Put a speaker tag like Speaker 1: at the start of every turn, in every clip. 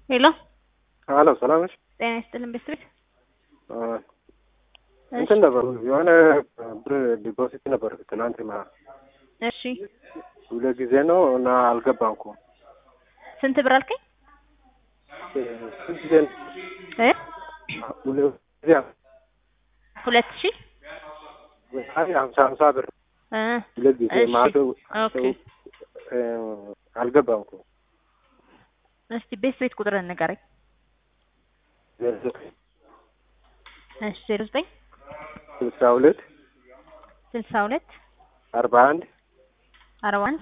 Speaker 1: ሄሎ
Speaker 2: አሎ ሰላም ነሽ?
Speaker 1: ጤና ይስጥልን ቤተሰቤት
Speaker 2: እንትን ነበር የሆነ ብር ዲፖዚት ነበር ትናንት ማ
Speaker 1: እሺ
Speaker 2: ሁለት ጊዜ ነው እና አልገባም እኮ
Speaker 1: ስንት ብር አልከኝ?
Speaker 2: ስንት ጊዜ ነው?
Speaker 1: እ
Speaker 2: ሁለት ጊዜ
Speaker 1: ሁለት ሺህ
Speaker 2: አይ ሀምሳ ሀምሳ ብር
Speaker 1: እ
Speaker 2: ሁለት ጊዜ
Speaker 1: እሺ
Speaker 2: ማቶ
Speaker 1: ኦኬ
Speaker 2: አልገባም እኮ
Speaker 1: እስቲ ቤት ቤት ቁጥርን ንገረኝ። እሺ ዜሮ ዘጠኝ
Speaker 2: ስልሳ ሁለት
Speaker 1: ስልሳ ሁለት
Speaker 2: አርባ አንድ
Speaker 1: አርባ አንድ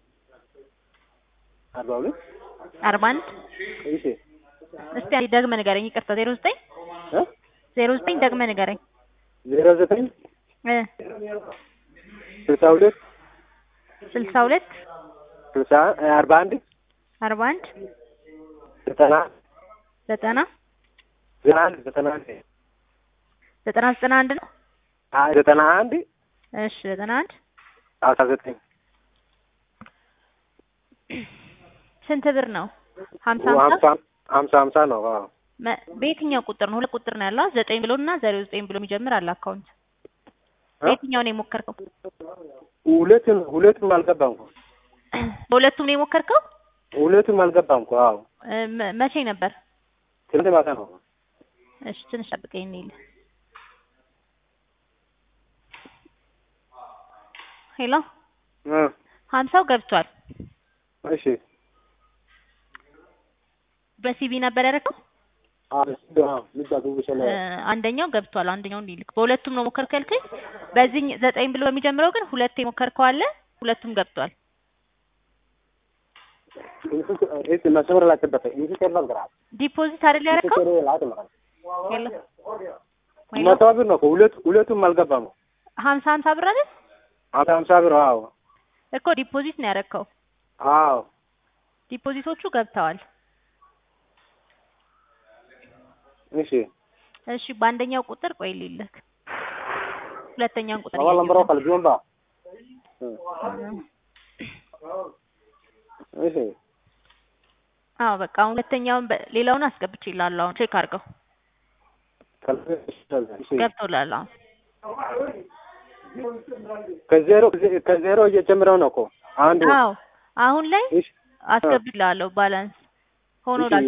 Speaker 2: አርባ ሁለት
Speaker 1: አርባ አንድ
Speaker 2: እሺ
Speaker 1: እስቲ አንዴ ደግመህ ንገረኝ። ይቅርታ ዜሮ ዘጠኝ
Speaker 2: እ
Speaker 1: ዜሮ ዘጠኝ ደግመህ ንገረኝ።
Speaker 2: ዜሮ ዘጠኝ
Speaker 1: እ
Speaker 2: ስልሳ ሁለት
Speaker 1: ስልሳ ሁለት
Speaker 2: ስልሳ አርባ አንድ
Speaker 1: አርባ አንድ
Speaker 2: ዘጠና
Speaker 1: ዘጠና
Speaker 2: ዘጠና አንድ ዘጠና አንድ
Speaker 1: ዘጠና ዘጠና አንድ ነው።
Speaker 2: አይ ዘጠና አንድ
Speaker 1: እሺ ዘጠና አንድ
Speaker 2: አስራ ዘጠኝ
Speaker 1: ስንት ብር ነው? ሀምሳ
Speaker 2: ሀምሳ
Speaker 1: ሀምሳ
Speaker 2: ሀምሳ ሀምሳ ነው። አዎ
Speaker 1: መ- በየትኛው ቁጥር ነው? ሁለት ቁጥር ነው ያለው ዘጠኝ ብሎ እና ዜሮ ዘጠኝ ብሎ የሚጀምር አለ አካውንት። በየትኛው ነው የሞከርከው?
Speaker 2: ሁለቱም ሁለቱም አልገባም እኮ
Speaker 1: በሁለቱም ነው የሞከርከው?
Speaker 2: ሁለቱም አልገባም እኮ አዎ
Speaker 1: እ መ- መቼ ነበር?
Speaker 2: ትናንት ማታ ነው።
Speaker 1: እሺ ትንሽ ጠብቀኝ እንሂድ። ሄሎ
Speaker 2: እ
Speaker 1: ሀምሳው ገብቷል።
Speaker 2: እሺ
Speaker 1: በሲቢ ነበር ያደረገው። እ አንደኛው ገብቷል። አንደኛው እንዲልክ በሁለቱም ነው ሞከርከው ያልከኝ። በዚህ ዘጠኝ ብሎ በሚጀምረው ግን ሁለት የሞከርከው አለ። ሁለቱም ገብቷል። ዲፖዚት አይደል ያደረገው? ሄሎ ሄሎ
Speaker 2: መቶ ብር ነው እኮ ሁለት ሁለቱም አልገባም እኮ
Speaker 1: ሀምሳ ሀምሳ ብር አይደል
Speaker 2: ሀምሳ ሀምሳ ብር አዎ
Speaker 1: እኮ ዲፖዚት ነው ያደረግከው።
Speaker 2: አዎ
Speaker 1: ዲፖዚቶቹ ገብተዋል።
Speaker 2: እሺ
Speaker 1: እሺ በአንደኛው ቁጥር ቆይ ልልክ። ሁለተኛውን ቁጥር
Speaker 2: አዋላ
Speaker 1: እያየሁ
Speaker 2: ምሮ
Speaker 1: ነው።
Speaker 2: ካልጆምባ እሺ
Speaker 1: አዎ በቃ አሁን ሁለተኛውን በ- ሌላውን አስገብቼልሃለሁ። አሁን ቼክ አድርገው
Speaker 2: እሺ
Speaker 1: ገብቶልሃል። አሁን
Speaker 2: ከዜሮ ከዜሮ እየጨምረው ነው እኮ አንዱ
Speaker 1: አዎ አሁን ላይ
Speaker 2: እሺ
Speaker 1: አስገብቼልሃለሁ ባላንስ ሆኖ
Speaker 2: እሺ